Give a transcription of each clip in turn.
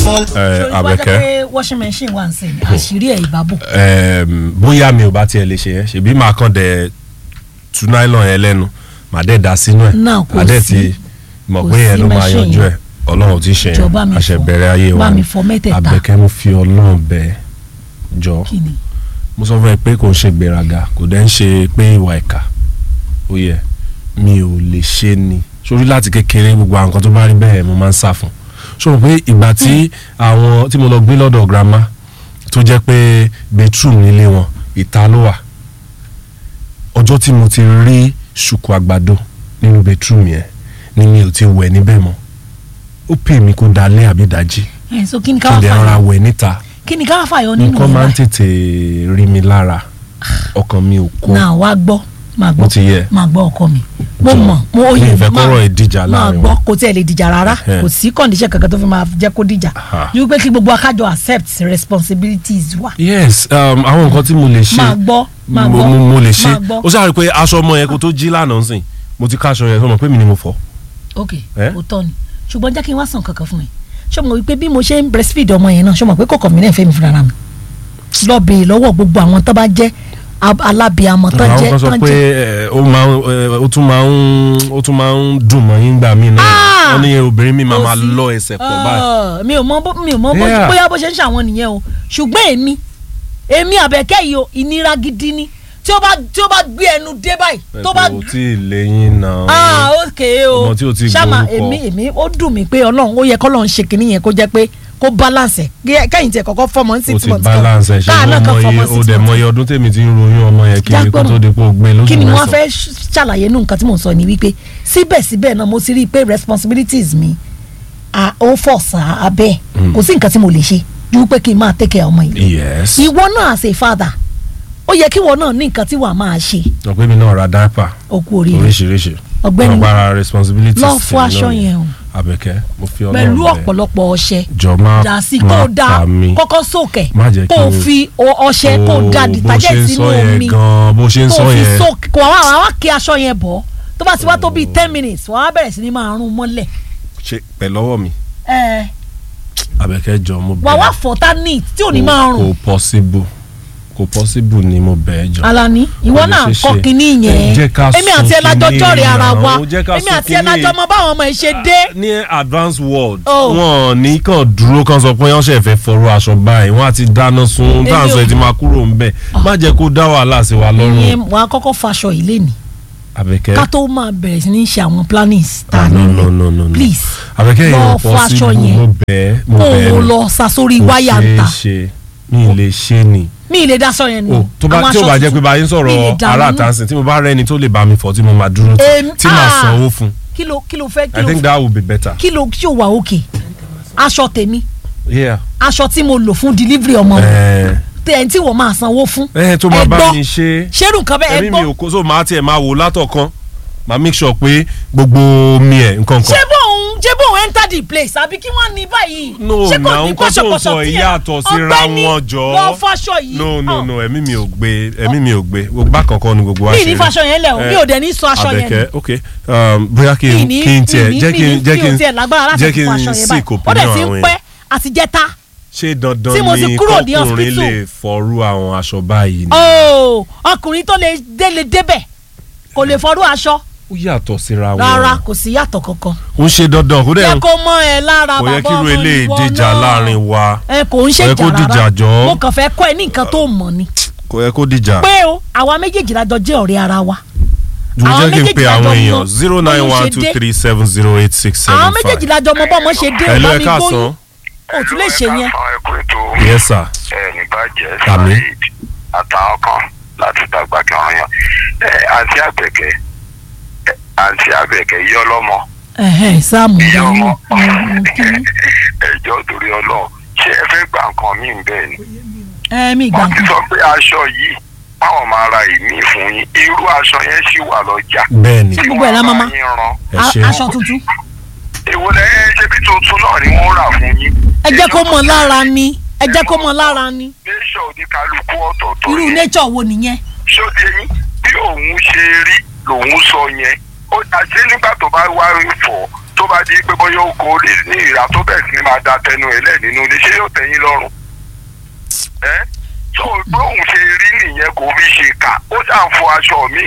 fall. ẹ ṣòro wá jẹ́ Àbẹ̀kẹ́ pé washing machine wà ń sìn àṣírí ẹ̀ ìbábò. Em, bóyá mi ò bá tiẹ̀ lè ṣe yẹn ṣèbí máa kàn dẹ̀ tú nylon yẹn lẹ́nu màá dẹ̀ dá sínú ẹ̀ Náà kò màá dẹ̀ sí- ti mọ̀ kò pé yẹn sí ló máa machine yanjú yẹn. ẹ̀ ọlọ́run ti ṣe Jọ̀ọ́ yẹn bá mi fọ. àṣẹbẹ̀rẹ̀ ayé wa Bá ni. mi fọ mẹ́tẹ̀ẹ̀ta. Àbẹ̀kẹ́ mo fi ọlọ́run bẹ̀ jọ kí ni mo sọ fún ẹ pé kò ń ṣe gbéraga kò dẹ̀ ń ṣe pé ìwà ìkà ó yẹ mi ò lè ṣe ni sórí láti kékeré gbogbo àwọn nǹkan tó bá rí bẹ́ẹ̀ mo máa ń sá fún so mo pé ìgbà tí àwọn tí mo lọ gbé lọ́dọ̀ grandma tó jẹ́ pé bedroom nílé wọn ìta ló wà ọjọ́ tí mo ti rí ṣùkú àgbàdo nínú bedroom yẹn ni mi ò ti wẹ̀ níbẹ̀ mọ́ ó pè mí kó dalẹ́ àbí dájí ẹ̀ so kí ni kí ká n wá lè rọra fàyọ wẹ̀ níta kí ni ká wá fàyọ nínú nǹkan máa ń ẹ̀ tètè rí mi lára ọkàn mi ò kó náà wá gbọ́ máa mo gbọ́ ti yẹ máa gbọ́ ọkọ mi mo Jọ̀ọ́, mọ̀ mo mi yẹ ì fẹ́ máa- kọ́rọ̀ ìdíjà máa láàrin gbọ́ wa. kò tiẹ̀ lè dìjà rárá Ẹhẹ́. kò sí condition kankan tó fi máa jẹ́ kó dìjà Aha. ju pé kí gbogbo akájọ accept responsibilities wa yes um, àwọn nǹkan tí mo lè ṣe máa gbọ́ máa mo, gbọ́ mo, mo lè ṣe máa gbọ́ ó sáré pé aṣọ ọmọ yẹn kó tó jí lánàá sìn mo ti ká aṣọ yẹn sọmọ pé mi ni mo fọ. ok Eh? òótọ́ ni ṣùgbọ́n jẹ́ kí n wá sàn kankan fún mi ṣé mo wípé bí mo ṣe ń breastfeed ọmọ yẹn náà ṣé mo pé kọ̀ọ̀kan mi náà fẹ́ mi fúnra mi lọ bèè lọ́wọ́ gbogbo àwọn tó bá jẹ́ ab- alábìàmọ́ tó àwọn jẹ́ kan sọ tó pé jẹ́ ẹ, ó máa ń ẹ, ó tún máa ń ó tún máa ń dùn mọ́ yín gbà mí náà Ah! wọ́n ní obìnrin mi máa Kò máa sí. lọ ẹsẹ̀ pọ̀ báyìí. Ah, mi ò mọ bó mi ò mọ bó Yeah. bóyá bó ṣe ń ṣàwọn nìyẹn o ṣùgbọ́n èmi èmi àbẹ̀kẹ́ yìí o ìnira gidi ni tí ó bá tí ó bá gbé ẹnu dé báyìí tó bá ẹ kò tí ì léyìn náà. ah ok o Ọmọ tí ó ti ṣáma gbórúkọ. èmi èmi ó dùn mí pé ọlọ́run ó yẹ kọ́lọ́run ṣe kínní yẹn kó jẹ́ pé kó balance ẹ̀ kẹ́yìn tiẹ̀ kọ́kọ́ fọmọ ní o six ti months balance ẹ ṣe káà náà kan ọmọ fọmọ yẹ o six dẹ̀ mọ months iye ọdún tèmi ti ń ròyìn ọmọ yẹn kiri kó Jágbọ́n. tó di pé o gbé lóṣù kí ni wọ́n mẹ́sàn-án. fẹ́ ṣàlàyé nù nǹkan tí mò ń sọ ni wípé síbẹ̀síbẹ̀ náà mo ti rí i pé responsibilities mi à ó fọ̀ sá abẹ́ Mm. kò sí nǹkan tí mo lè ṣe ju pé kí n máa take care ọmọ yìí yes. ìwọ náà as a father ó yẹ kí ìwọ náà ní nǹkan tí wàá máa ṣe ọ̀pẹ́ mi náà ra dáìpà okú oríire oríṣiríṣi Ọ̀gbẹ́ni, ọgbàrá responsibilities lọ ti fọ mi aṣọ náà yẹn o Àbẹ̀kẹ́ mo fi pẹ̀lú Ọlọ́run bẹ̀ ọ̀pọ̀lọpọ̀ ọṣẹ jọ má dà sí má kó o da pa mí kọ́kọ́ sókè Má jẹ́ kó kí o n- fi o- ọṣẹ kó o da bó detergent ṣe ń sínú sọ yẹn omi gan bó ṣe ń kó sọ o fi yẹn sókè kó àwọn àwọn kí aṣọ yẹn bọ̀ tó bá ti wá tó bíi ten minutes wọ́n á bẹ̀rẹ̀ sí ní máa rún mọ́lẹ̀ ṣe pẹ̀lọ́wọ́ mi ẹ̀ Àbẹ̀kẹ́ jọ mo wà wá bẹ̀ fọ́tà neat tí ò ní máa kò rùn possible kò possible ni mo bẹ̀ ẹ́ jọ. Alani ìwọ Kò lè náà ṣeé kọ́ ṣe. kínní Ẹ yẹn jẹ́ ká èmi àti ẹ̀ sún lájọ kínní jọ̀rẹ̀ ara náà, wa ó jẹ́ ká èmi sún àti ẹ̀ kínní. lájọ mọ báwọn ọmọ ẹ̀ ṣe dé ní advanced world Oh. wọn ní kàn dúró kàn sọ pé wọn ṣe fẹ́ fọrọ aṣọ báyìí wọn àti dáná sun Èmi dáhùn sọ ò- ẹ ti máa kúrò ń bẹ̀ má jẹ́ kó dá wàhálà sí wa lọ́rùn ìyẹn wàá kọ́kọ́ faṣọ ilé ni Àbẹ̀kẹ́ ká tó máa bẹ̀rẹ̀ sí ní ṣe àwọn plannings tá Ah, a no, nílẹ̀. no, no, no, no. please Àbẹ̀kẹ́ lọ yẹn ò fọ aṣọ possible yẹn. mo bẹ̀ ẹ́ mo kó bẹ̀ ẹ́ o ni. lọ sa sórí Kò wáyà ṣeé ń ta ṣe mi ì lè ṣe ni mi ì lè daṣọ yẹn nù o tó bá Àwọn tí o aṣọ bá jẹ́ tuntun, pé báyìí ń mi ì lè sọ̀rọ̀ dànù ara nù. àtàǹsìn tí mo bá rẹ́ni tó lè bá mi fọ̀ tí mo máa dúró tì Èmi- tí màá ah. sanwó fún kí ló kí ló fẹ́ kí I ló think that would be better. kí ló kí o wà òkè aṣọ tèmi Yeah. aṣọ tí mo lò fún delivery ọmọ mi Ẹ tẹ̀ tí wọ́n máa sanwó fún ẹ tó máa ẹ bá gbọ́. mi ṣe ṣerú nǹkan bẹ́ẹ̀ ẹ ẹ̀mí mi gbọ́ ò kó so máa tiẹ̀ máa wò látọ̀kan máa make sure pé gbogbo mi ẹ̀ nǹkan ṣé kan. bóun ṣé bóun enter the place àbí kí wọ́n ní báyìí no ṣé na kò ní nǹkan tó ń pọ̀ṣọ̀pọ̀ṣọ̀ sọ tí yìí ẹ- yàtọ̀ síra ọ̀gbẹ́ni, wọn jọ. lọ fáṣọ yìí no no Ọ̀. no ẹ̀mí mi ò gbé ẹ̀mí mi ò gbé gbogbo àkọ́kọ́ ni gbogbo wa mi ṣe ní rí. fáṣọ yẹn lẹ̀ o Eh, mi ò dẹ̀ ní sọ aṣọ yẹn Àbẹ̀kẹ́ nù ok um, bóyá kí mi n ní kí n tiẹ̀ mi ní jẹ́ kí n mi jẹ́ ní kí mi n ò tiẹ̀ lágbára láti jẹ́ kí fọ aṣọ n yẹn sì báyìí kò ó dẹ̀ pinnu ti ń àwọn pẹ́ yẹn àti jẹ́ta ṣé dandan tí mo ti ni kúrò ní kọkùnrin hospital. lè fọrú àwọn aṣọ báyìí ni. ooo ọkùnrin tó lè délé débẹ̀ kò lè fọrú aṣọ ó yàtọ̀ síra wọn. rárá kò sí yàtọ̀ kankan ó ń ṣe dandan kó dẹ̀ jẹ́ kó mọ ẹ lára kò yẹ bàbá kí irú ọmọ eléyìí ìwọ dìjà náà. láàrin wa ẹ kò ń Kò yẹ ṣèjà kó dìjà rárá jọ. mo kàn fẹ́ kọ́ ẹ ní nǹkan tó mọ̀ ni kò yẹ kó dìjà. pé o àwa méjèèjì la jọ jẹ́ ọ̀rẹ́ ara wa jù àwọn jẹ́ kí n méjèèjì pe lájọ àwọn mọ èèyàn zero nine bóyá one ṣe two dé. three seven zero eight six seven àwọn méjèèjì five. la jọ mọ bọ́mọ ṣe dé hello ọba ẹ mi káàsán. gbóyún o tún lè ṣe yẹn ẹkú ètò yes sir. ẹ ní bàjẹ́ Àmín. saheed àtàwọn kan láti dàgbà kí wọ́n yàn ẹ àǹtí àbẹ̀kẹ́ ẹ, àǹtí àbẹ̀kẹ́ yọ lọ́mọ ẹ̀hẹ́n sáàmù yọ ìdáhùn ọmọ ẹjọ́ torí ọlọ́run ṣé ẹ fẹ́ gbà nǹkan míì bẹ́ẹ̀ ni ẹ̀mí ìgbà wọ́n ti sọ pé aṣọ yìí báwọn máa ra ìmí fún yín irú aṣọ yẹn ṣì wà lọ́jà bẹ́ẹ̀ni Ṣé gbogbo ẹ̀ la máa ma? tí wọ́n bá yín rán ẹ ṣe aṣọ tuntun èwo lẹ́yìn ṣe bí tuntun náà ni wọ́n rà fún yín ẹ jẹ́ kó mọ̀ lára ni ẹ jẹ́ kó mọ̀ lára ni nation oníkálukú ọ̀tọ̀ọ̀tọ̀ irú yẹn. nature wo nìyẹn ṣóde yín bí òun ṣe rí lòun sọ yẹn ó dàjẹ́ nígbà tó bá wá rí fọ́ tó bá di pé bóyá ó kó ní ní ìrà tó bẹ̀ sí ni máa da tẹnu ẹ̀ lẹ̀ nínú ilé ṣé yóò tẹ̀yìn lọ́rùn ẹ́ tó bóun ṣe rí nìyẹn kò fi ṣe kà ó ṣàn fọ aṣọ mi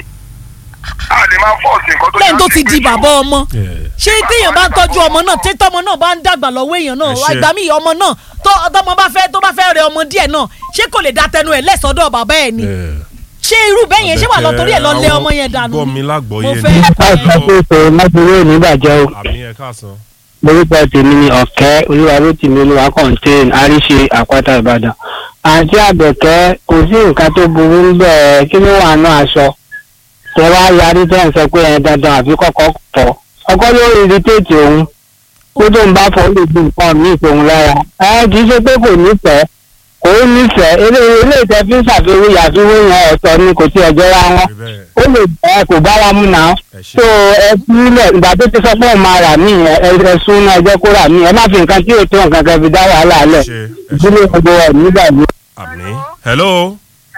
a lè máa fọ́ọ̀sì nǹkan tó lẹ́yìn tó ṣáà ti gbé di jù. bàbá ọmọ Yeah. ṣé téèyàn bá ń tọ́jú ọmọ náà tí tọ́mọ náà bá ń dàgbà lọ́wọ́ èèyàn náà Ẹ ṣé. àgbà mi ọmọ náà tó tọ́mọ bá fẹ́ tó bá fẹ́ rẹ ọmọ díẹ̀ náà ṣé kò lè da tẹnu ẹ̀ lẹ́sọ̀dọ̀ bàbá ẹ̀ ni Yeah. ṣé irú bẹ́ẹ̀ yẹn ṣé wà lọ torí ẹ̀ lọ lé Àwọn ọmọ yẹn dànù gbọ́ ni? mi lágbọ́yé mo ni. fẹ́ káàkiri pé májèlé ò ní bàjẹ́ o àmì ẹ̀ káàsán. lórúkọ tèmi ni ọ̀kẹ́ olúwarótìmí olúwa kọ́ńtẹ́ẹ̀n àríṣe àpáta ìbàdàn àǹtí àbẹ̀kẹ́ kò sí nǹkan tó burú ń bẹ̀ kí ló wà nù aṣọ tẹ wá yarí tẹ́ ń sọ pé ẹ̀ dandan àfi kọ́kọ́ fọ́ ọkọ ló irritate òun kó tó ń bá fọ́ lè gbé nǹkan míì fòun lára ẹ kì í ṣe pé kò nífẹ̀ẹ́ kò ń nífẹ̀ẹ́ eré ilé ìtẹ́ fi ń ṣàfiwé yàfiwé yẹn ọ̀tọ̀ ni kò tí ẹ̀ jọra wọn bẹ́ẹ̀ ó lè bẹ́ẹ̀ kò bára mu náà ẹ ṣe. so ẹ sílẹ̀ ìgbà tó ti sọ pé òun máa rà mí yẹn ẹ ẹ sún náà ẹ jẹ́ kó rà mí ẹ má fi nǹkan tí yóò tó nǹkan kan fi dá wàhálà ẹ lẹ̀ ṣe ẹ ṣe. ìdílé gbogbo ẹ̀ nígbà yìí. àmì. hello.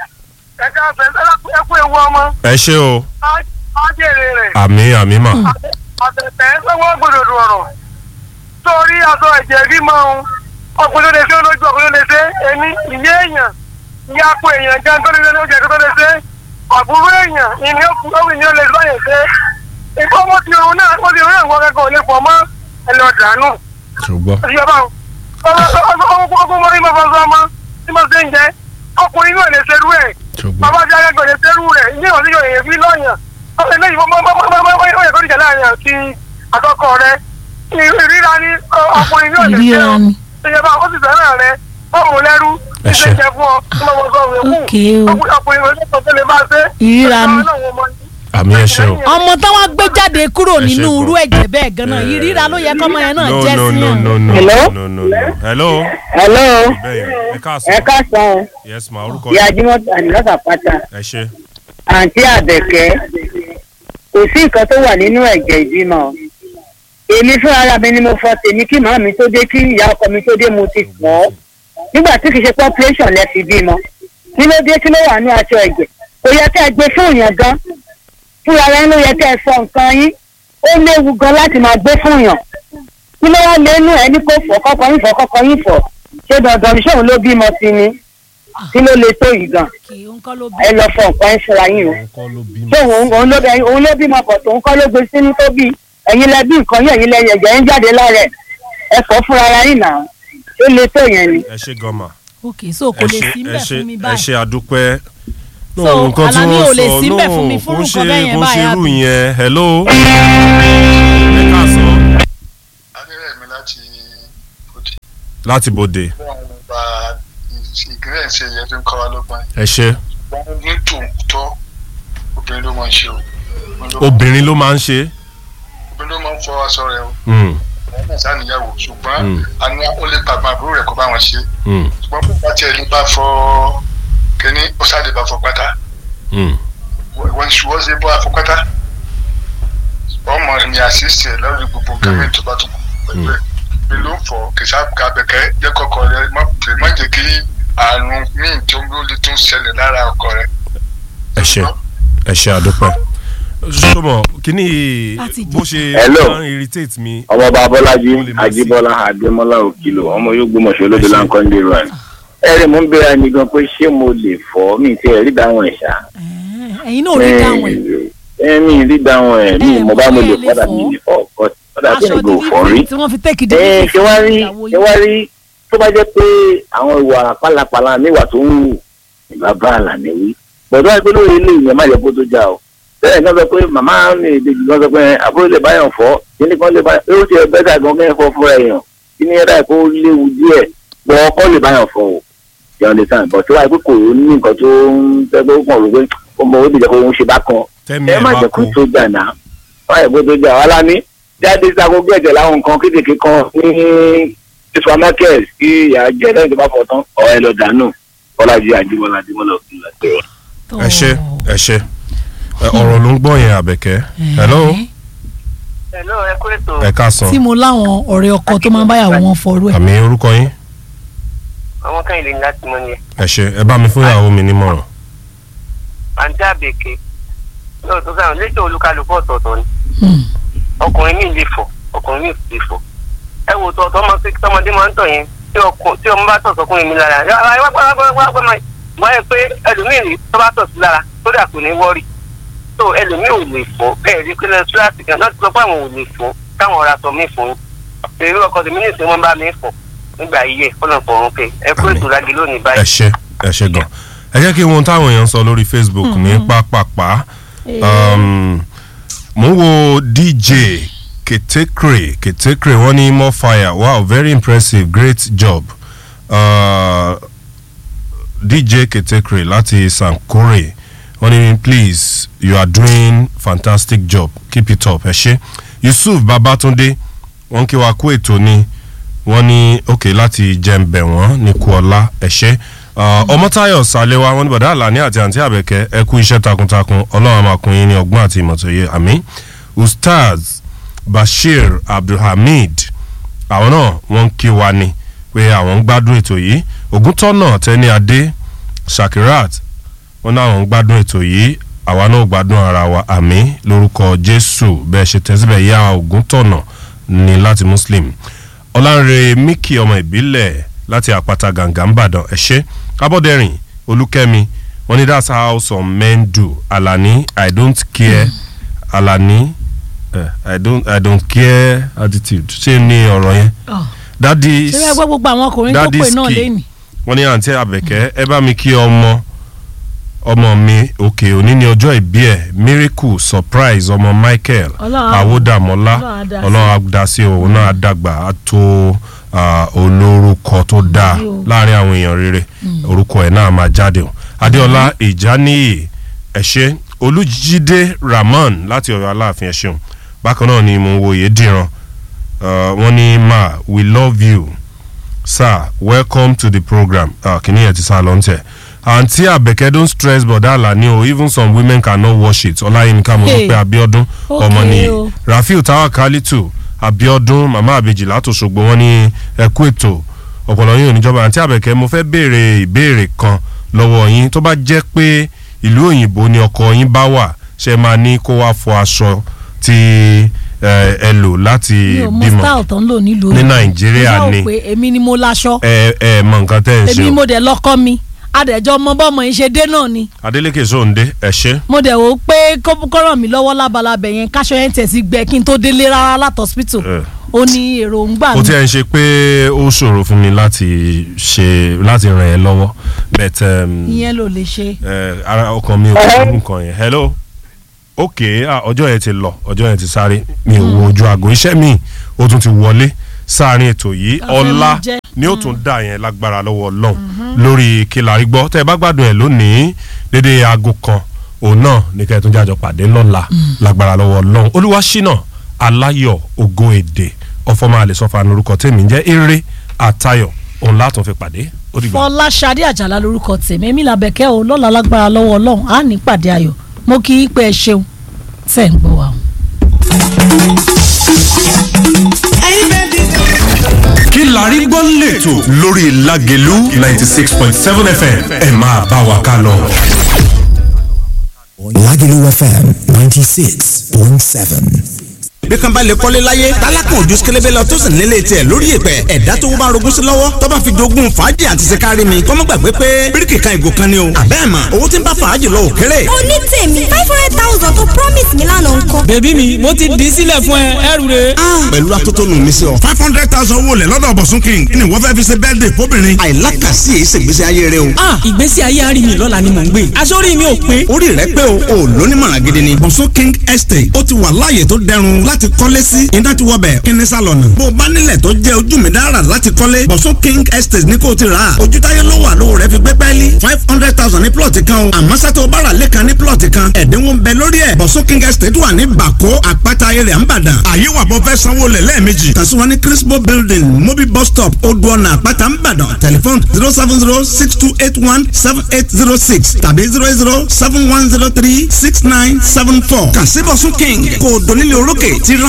ẹ ká fẹ́ ẹ kú ewu ọmọ ẹ ṣe o. á jèrè rẹ̀. àmì àmì mà. àtẹ̀tẹ̀ lọ́wọ́ gbòdòdò ọ̀rọ̀ torí aṣọ ẹ̀jẹ̀ rí mọ́ ohun ọkùnrin ló lè ṣe olójú ọkùnrin ló lè ṣe èmi ìyé èèyàn ìyá apò èèyàn jẹ́ tó lè ṣe oúnjẹ tó lè ṣe àbúrò èèyàn ìní òkú ọ̀hún ìní ó lè lọ́yẹ̀ ṣe ìfọ́ mo ti òun náà mo ti òun náà wọ́n kẹ́kọ̀ọ́ lè pọ̀ mọ́ ẹ̀lọ́ dànù ṣùgbọ́n. ìjọba ọkùnrin mọ́ mọ́ fọ́sọ́ ọmọ tí mo ṣe ń jẹ ọkùnrin náà lè ṣerú ẹ̀ ṣùgbọ́n. bàbá jẹ́ akẹ́kọ̀ọ́ lè ṣerú rẹ̀ ní ìwọ̀n tí yóò yẹ fi lọ́yàn ọ̀sẹ̀ lẹ́yìn fún mọ́mọ́mọ́mọ́ yẹ kó níjà láàrin àti àkọ́kọ́ rẹ ìríra ní ọkùnrin yóò lè ṣe ìríra ọ́ ni ìjọba ó sì fẹ́ràn rẹ ó mú lẹ́rú Ẹ ṣé. ìṣe jẹ fún ọ tí mo mọ sọ òun kù Okay o. ọkùnrin olóòtú tó lè máa ṣe Ìríra ni. àmì ẹ ṣe o. ọmọ táwọn gbé jáde kúrò Ẹ ṣe nínú gan. irú ẹ̀jẹ̀ bẹ́ẹ̀ gan-an Eh, ìríra ló yẹ kọ́mọ yẹn náà no jẹ́ no sí no yàn. no no Hello? no no no. hello. hello bẹ́ẹ̀ ẹ ẹ káàsán. káàsán yes ma orúkọ ìyá yín. jimoh ànílọ́sà pátá ẹ ṣe. àǹtí àbẹ̀kẹ́ kò sí nǹkan tó wà nínú ẹ̀jẹ̀ ìbímọ èmi fún ara mi ni mo fọ tèmi kí màá mi tó dé kí ìyá ọkọ mi tó dé mo ti fọ́ nígbà tí kì í ṣe population lẹ fi bímọ kí ló dé kí ló wà ní aṣọ ẹ̀jẹ̀ kò yẹ kẹ́ ẹ gbé fún yàn gan fúnra rẹ ló yẹ kẹ́ ẹ sọ nǹkan yín ó léwu gan láti máa gbé fún yàn kí ló wá lẹ́nu ẹ ní kó fọ kọ́kọ́ yín fọ kọ́kọ́ yín fọ ṣé dandan ní sóun ló bímọ sí ni kí ló le tó yìí gan kì í ń kọ́ ló bí. ẹ lọ fọ nǹkan ẹ ṣọra yín o òun kọ́ ló bímọ. ṣé òun òun ló bẹ òun ló bímọ pọ̀ tó ń kọ́ ló gbé sínú tó bí ẹ̀yin lẹ bí nǹkan yín ẹ̀yin lẹ ẹ̀jẹ̀ ń jáde lára ẹ̀ ẹ fọ́ fúnra ara yín náà ó le tó yẹn ni. ẹ ṣe gan ma. ok so kò ẹ lè ṣe sí ẹ mbẹ̀ ṣe fún mi ẹ báyìí. ṣe àdúpẹ́. No, So, nǹkan tí Alani wọ́n ò lè sọ, sí mbẹ̀ no, fún mi kò fún ń nǹkan ṣe- bẹ́ẹ̀ yẹn kò ń ṣe báyà irú bí. yẹn hello. ẹ káàsán. adérẹ̀mí láti òdì láti bòde wọn gba ìgbìlẹ̀ ṣe yẹ tó ń kọ́ wa lọ́gbọ́n ẹ ṣe. wọn ní tòótọ́ obìnrin ló máa ń ṣe o obìnrin ló máa ń ṣe. obìnrin ló máa ń fọ aṣọ rẹ o Mm, wọn náà sáníyàwó ṣùgbọ́n Mm. àní ó lè pàgbọ́n àbúrò rẹ̀ kó bá wọn ṣe mm, ṣùgbọ́n bí bá tiẹ̀ ní bá fọ kínní ó sáré bá fọ pátá mm. wọ́n ṣùgbọ́n ṣe bọ́ àfọ pátá ọmọ ní àṣìṣe lórí gbogbo nǹkan Mm. mi tó bá tún kù pẹ̀lú ẹ̀ bí ló ń fọ kìsà kàbẹ̀kẹ́ jẹ́ kọ́kọ́ rẹ má pè- má jẹ́ kí àrùn míì tó ń lè tún ṣẹlẹ̀ lára ọkọ rẹ. ẹ ṣe ẹ ṣe àdúpẹ́. sọmọ kíní Láti bó ṣe Hello. máa ń irritate mi. ọmọọba abọ́lájí Ó lè má sí. ajíbọ́lá adémọ́lá òkìlò ọmọ yóò gbọmọṣẹ́ olódò láńkọ́ndé rẹ̀ ẹ̀rì mo ń bẹ̀rẹ̀ ẹni gan pé ṣé mo lè fọ́ mi tí ẹ̀rí dáhùn ẹ̀ ṣá Eh, ẹ̀yin náà ò rí dáhùn ẹ̀. ẹ̀mí rí dáhùn ẹ̀ mi Eh, mo bá mo lè mo lè fọ́dà fọ́. mi lè fọ́ ọ̀kọ́ ọ̀dà tí aṣọ mi kò fọ́ rí. dídí tí wọ́n fi tẹ́kì dídí ẹ ṣé wá rí ìyàwó ṣé wá rí tó bá jẹ́ pé àwọn ìwà pálapàla mi wà tó ń wù bàbá àlàní wí gbọ̀dọ̀ àìpé lórí ilé ìyẹn má yẹ kó tó já o bẹ́ẹ̀ kan sọ pé màmá mi ìdèjì kan sọ pé àbúrò lè báyọ̀ fọ́ kíní kan lè báyọ̀ pé ó ti ẹ̀ bẹ́tà gan kẹ́ fọ́ fúnra èèyàn kíní ẹ̀dá kó léwu díẹ̀ gbọ́ ọkọ lè báyọ̀ fọ́ o jẹun lè sàn bọ̀ tí wàá pé kò ní nǹkan tó ń tẹ́ pé ó kàn rò pé ó mọ ó dìjẹ́ kó ń ṣe bá kan tẹ́mi ẹ ẹ̀ má bá jẹ́ kó kú. tó jà náà má jẹ́ kó tó jà wàhálà ní jáde sago gẹ̀ẹ́dẹ̀ láwọn nǹkan kéékèèké kan ní supermarket kí ìyá jẹ́ lẹ́yìn tó bá fọ tán ọ̀ ẹ lọ dànù bọ́lájí àjíbọ́lá àjíbọ́lá òkú làgbé wa. ẹ ṣe ẹ ṣe Ẹ, ọ̀rọ̀ ló ń gbọ́ yẹn àbẹ̀kẹ́. hello Hello, ẹ kú ètò ẹ káàsán. tí mo láwọn ọ̀rẹ́ ọkọ tó máa ń báyàwó wọn fọrú ẹ̀. àmì orúkọ yín. àwọn kan ìlú láti mọ ni ẹ ṣe ẹ bá mi fún ìyàwó mi nímọ̀ràn. àǹtí àbèké lóòótọ́ sáwọn létò olúkálùkù ọ̀tọ̀ọ̀tọ̀ ni Hmm. ọkùnrin míì lè fọ ọkùnrin mi ò sì fọ ẹ wò tọ tọmọ sí tọmọdé máa ń tọ yẹn tí ọkùn tí ọmọ bá tọ̀ sọkùnrin mi lára ẹ wá wá wá wá wá máa wọ́n yẹ pé ẹlòmíì rí tó bá tọ̀ sí lára tó dà kò ní wọ́ọ̀rì tó ẹlòmíì ò lè fọ́ bẹ́ẹ̀ rí pé lẹ́sílásì kan náà ti sọ pé àwọn ò lè fọ́ káwọn ọ̀rá sọ mí fún un èrè ọkọ̀ tèmi ní ìsìn wọn bá mi fọ̀ nígbà yíyẹ kọ́nà fọ̀rùn pé ẹ kó ètò lági lónìí ẹ báyìí. ṣe ẹ ṣe gan ẹ jẹ́ kí n wo ohun táwọn èèyàn sọ lórí facebook ní pápápá um, mo ń wo dj ketekre ketekre wọ́n ní more fire wow very impressive great job uh, dj ketekre láti sankore wọ́n ní please you are doing fantastic job keep it up ẹ ṣe yusuf babatunde wọ́n kí wa kú ètò ni wọ́n ní òkè láti jẹ́ǹbẹ̀ wọ́n ní kuọ́lá ẹ̀ṣẹ́ ọmọtáyọ̀ sálẹ́wà wọ́n ní bọ̀dá àlàní àti àǹtí àbẹ̀kẹ́ ẹ kú iṣẹ́ takuntakun ọlọ́run àmàkùnrin ní ọgbọ́n àti ìmọ̀tòye àmì ustaz bashir abdulhamid àwọn náà wọ́n ń kí wa ni pé àwọn ń gbádùn ètò yìí ògúntọ́nà tẹ́ni adé shakirat wọ́n ní àwọn ń gbádùn ètò yìí àwa náà gbádùn ara wa àmì lórúkọ jésù bẹ́ẹ̀ ṣe tẹ́síbẹ̀ yá ògúntọ́nà ní láti muslim ọ̀lànrẹ̀ miki ọmọ ìbílẹ̀ láti àpáta gàǹgà ńbàdàn ẹ̀ṣẹ́ abọ́dẹ̀rìn olúkẹ́mi wọ́n ní that's how some men do alani i don't care alani uh, i don't i don't care attitude ṣé ní ọ̀rọ̀ yẹn dadi ṣé ẹ gbọ́ gbogbo àwọn ọkùnrin tó Daddy pè náà ski. lẹ́nu. wọ́n ní àǹtí àbẹ̀kẹ́ ẹ bá mi kí ọmọ ọmọ mi òkè òní ní ọjọ́ ìbí ẹ̀ miracle surprise ọmọ michael Ọlọ́run á- àwòdàmọ́lá Ọlọ́run á dá sí. ọlọ́run á dá sí òun náà á dàgbà á tó ah, olórúkọ tó dáa Àmín o. láàrin àwọn èèyàn rere orúkọ ẹ̀ náà máa jáde o adéọlá ìjáníyè ẹ̀ṣẹ́ olùjídé ramon láti ọ̀yọ́ aláàfin ẹ̀ṣẹ̀un bákan náà ni mo ń wo yédìran wọ́n ní ma we love you sir welcome to the program uh, kìíní ẹ̀ ti sá lọ tẹ̀ àǹtí àbẹ̀kẹ́ don't stress bọ̀dá àlàní o even some women cannot wash it ọláyínká mo Hey. rò pé abiodun Okay ọmọ nìyí o. rafiu tawakalitu abiodun mama abeji látòṣogbo wọn ní ẹkú ètò ọ̀pọ̀lọ́ yín oníjọba àǹtí àbẹ̀kẹ́ mo fẹ́ béèrè ìbéèrè kan lọ́wọ́ yín tó bá jẹ́ pé ìlú òyìnbó ni ọkọ yín bá wà ṣe máa ní kó wá fọ aṣọ tí ẹ ẹ lò láti mi ò mọ bímọ style tó ń lò nílùú Ní òyìnbó. Nàìjíríà Mo ni. ṣáà wò pé èmi ni mo láṣọ ẹ ẹ mọ nǹkan tẹ́ ẹ ń ṣe èmi o mo dẹ̀ lọ́kọ́ mi adẹ̀jọ́ mọ bọ́mọ yín ṣe dé náà ni adeleke sóńdé ẹ ṣe mo dẹ̀ wò ó pé kó kó ràn mí lọ́wọ́ lábalábẹ̀ yẹn káṣọ yẹn tẹ̀ sí gbẹ kí n tó délé rárá láti hospital ẹ. ó ní èròǹgbà ó mi ti ẹ̀ ń ṣe pé ó ṣòro fún mi láti ṣe láti ràn ẹ́ lọ́wọ́ but um, ìyẹn ló lè ṣe. ẹ, ara ọkàn mi ò kọ́ nǹkan yẹn hello ok ah, ọjọ́ yẹn ti lọ ọjọ́ yẹn ti sáré mi ò wo ojú aago iṣẹ́ mi ó tún ti wọlé sáàrin ètò yìí Ká fẹ́ ọlá mú jẹ́. ni ó tún dà yẹn lágbára lọ́wọ́ ọlọ́run lórí kílárí gbọ́ tẹ́ ẹ bá gbádùn ẹ̀ lónìí dédé aago kan òun náà ní kẹ́ ẹ tún jájọ pàdé lọ́la lágbára lọ́wọ́ ọlọ́run olúwaṣínà aláyọ̀ ògo èdè ọfọmọ àlesọfà lórúkọ tèmi ń jẹ́ eré àtayọ̀ òun látún fi pàdé ó dìgbà. fọláṣadé àjàlá lorúkọ tèmi èmi làbẹ̀kẹ́ o lọ́la lágbára lọ́wọ́ ọlọ́run á ní pàdé ayọ̀ mo kí í pé ẹ ṣeun tẹ̀ ń gbọ́ wa o. kí la rí gbọ́ lẹ́tọ̀ lórí lágẹ̀lú ninety six point seven fm ẹ máa bá wa ká lọ. Lagelu FM 96.7. bí kan bá lè kọ́lé láyé tálákùn ojú sikélébé lọ tó sì nílé tiẹ̀ lórí ìpẹ́ ẹ̀dá tó bá rogún sí lọ́wọ́ tó bá fi jogún fàájì àti sikari mi kọ́mọ́ gbàgbé pé bíríkì kan ìgò kan ni o àbẹ́ẹ̀ mà owó tí ń bá fàájì lọ òkèrè. oní tèmi five hundred thousand tó promise mi lánàá ńkọ́. bèbí mi mo ti dì í sílẹ̀ fún ẹ ẹrù rẹ. pẹ̀lú atótónu mi sí ọ. five hundred thousand owó lẹ̀ lọ́dọ̀ bọ̀sùn king kí ni wọ́n fẹ́ fi ṣe bẹ́ẹ̀dẹ̀ fóbìnrin. àìlákàsí èyí ṣègbésí ayé rẹ o. ah ìgbésí ayé àárín mi lọ́la ni mò ń gbé aṣọ́rí mi ò pé. orí rẹ pé o ò lónímọ̀ràn gidi ni. bọ̀sùn king estate ó ti wà láàyè tó dẹrùn láti kọ́lé sí iná ti wọ bẹ̀ kíní sálọ̀nù. bó o bá nílẹ̀ tó jẹ́ ojú mi dára láti kọ́lé bọ̀sùn king estate ní kò ti rà á. ojú táyé ló wà lówó rẹ fi gbé pẹ́ẹ́lí five hundred thousand ní plọ̀tì kan o. àmọ́ sátó o bá rà lẹ́kan ní plọ̀tì kan ẹ̀dínwó ń bẹ lórí ẹ̀. bọ̀sùn king estate wà ní bàkó àpáta ayẹyẹ àǹbàdàn. àyè wà bọ́ fẹ́ sanwó lẹ̀ lẹ́ẹ̀mejì. kàn sí wọn ní crispo building mobil bus stop odò ọ̀nà àpáta àǹbàdàn tẹlifon zero seven zero six two eight one seven eight zero six tàbí zero zero seven one zero three six nine seven four. kàn sí bọ̀sùn king kò dónílé orókè